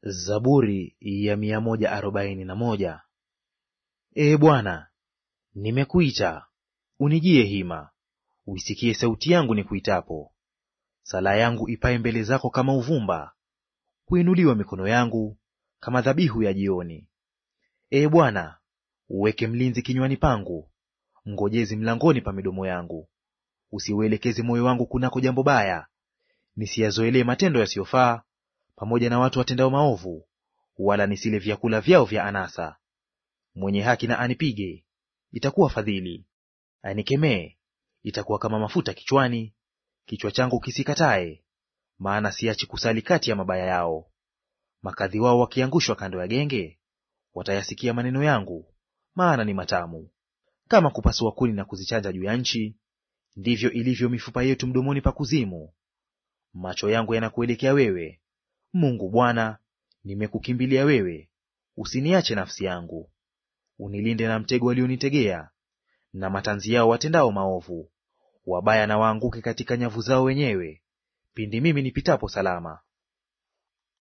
Zaburi ya mia moja arobaini na moja. Ee Bwana, nimekuita, unijie hima, uisikie sauti yangu nikuitapo. Sala yangu ipae mbele zako kama uvumba, kuinuliwa mikono yangu kama dhabihu ya jioni. Ee Bwana, uweke mlinzi kinywani pangu, mngojezi mlangoni pa midomo yangu. Usiuelekeze moyo wangu kunako jambo baya, nisiyazoelee matendo yasiyofaa pamoja na watu watendao maovu, wala nisile vyakula vyao vya anasa. Mwenye haki na anipige, itakuwa fadhili; anikemee, itakuwa kama mafuta kichwani, kichwa changu kisikatae. Maana siachi kusali kati ya mabaya yao. Makadhi wao wakiangushwa kando ya genge, watayasikia maneno yangu, maana ni matamu. Kama kupasua kuni na kuzichanja juu ya nchi, ndivyo ilivyo mifupa yetu mdomoni pa kuzimu. Macho yangu yanakuelekea wewe, Mungu Bwana, nimekukimbilia wewe; usiniache nafsi yangu. Unilinde na mtego walionitegea, na matanzi yao watendao maovu. Wabaya na waanguke katika nyavu zao wenyewe, pindi mimi nipitapo salama.